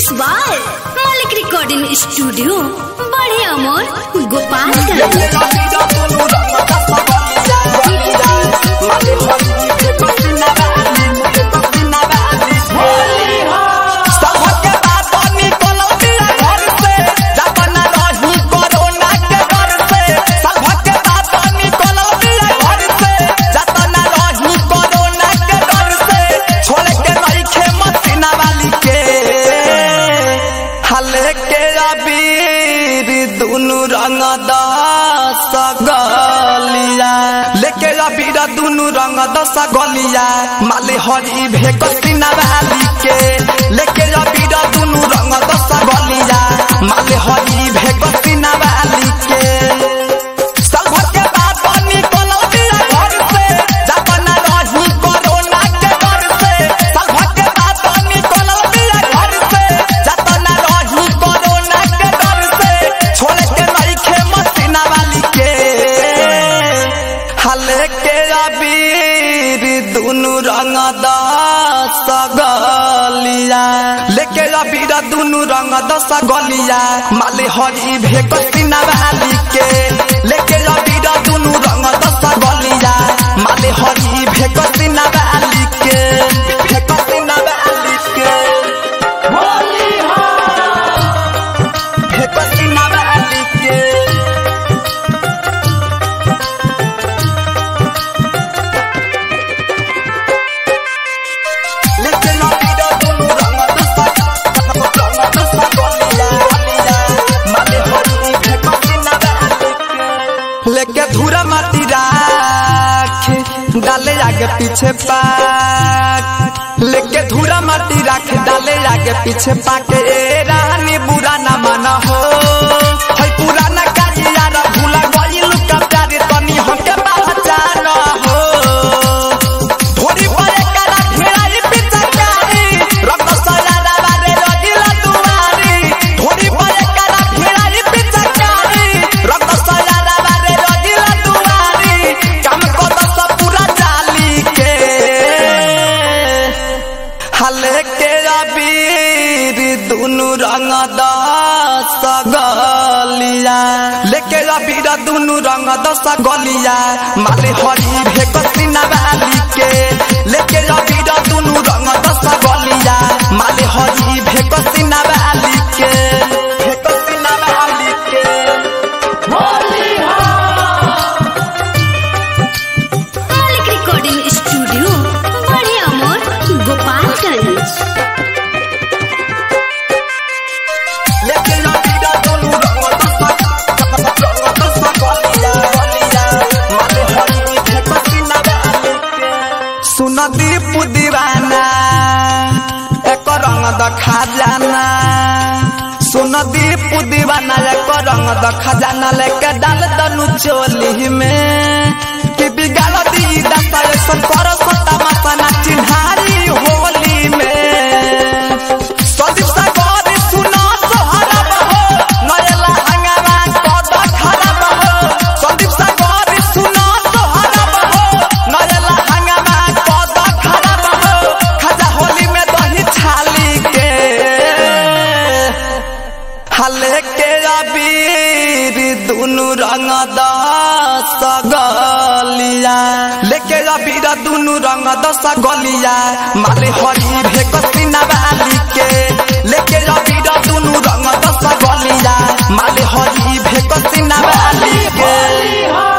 mix by Malik recording studio बड़े अमोर गोपालगंज सबके बात निकलो दिया घर से जपना रही कोरोना के डर से सबके बात निकलो दिया घर से जपना रही कोरोना के डर से छोड़ के नहीं खे मसीना वाली के हले के अबीर दुनु रंग दस गलिया लेके अबीर दुनु रंग दस गलिया माले हरी भेक सीना वाली के लेके अबीर दुनु रंग दस गलिया माले हरी भेक सीना वाली के सबके बात निकलो दिया घर से जपना रही कोरोना के डर से सबके बात निकलो दिया घर से जपना रही कोरोना के डर से छोड़ के नहीं खे मसीना वाली के हले के अबीर दुनु रंग दस गलिया लेके अबीर दुनु रंग दस गलिया माले हरी भेक सीना वाली के लेके अबीर दुनु रंग दस गलिया माले हरी भेक सीना वाली के भेक सीना वाली के भेक सीना वाली के लेके अबीर दुनु रंग दस रंग दस गलिया माले हरी भेक सीना वाली के लेके धूरा माटी राख डाले आगे पीछे पाक लेके धूरा माटी राख डाले आगे पीछे पाक ए रानी बुरा ना माना हो है पुराना काजिया रा भूला गइल का प्यारे तनी हमके पहचान हो थोड़ी परे करा घेराई पिचकारी रक्त सजाना बारे रजिला दुआरी थोड़ी परे करा घेराई पिचकारी रक्त सजाना बारे रजिला दुआरी काम को दस पूरा जाली के हले के अबीर दुनु रंग दस गलिया लेके अबीर दुनु रंग दस गलिया माले हरी भेक सीना वाली के लेके अबीर दुनु रंग दस गलिया माले हरी भेक सीना वाली के भेक सीना वाली के मालिक रिकॉर्डिंग स्टूडियो बड़े अमोर गोपालगंज लेके अबीर दुनु रंग दस रंग दस गलिया गलिया माले हरी भेक सीना वाली के सुन दीप दीवाना एक रंग दखा जाना सुन दीप दीवाना एक रंग दखा जाना लेके डाल दनु चोली में कि बिगाड़ दी दशा ऐसा कर सता मसना चिन्हारी होली में सदीप सागर सुना सोहरब हो नयला हंगामा कद खराब हो सदीप सागर सुना सोहरब हो नयला हंगामा कद खराब हो खजा होली में दही छाली के हले के अबीर दुनु रंग दस गलिया लेके अबीर दुनु रंग दस गलिया माले हरी भेक सीना वाली के लेके अबीर दुनु रंग दस गलिया माले हरी भेक सीना वाली के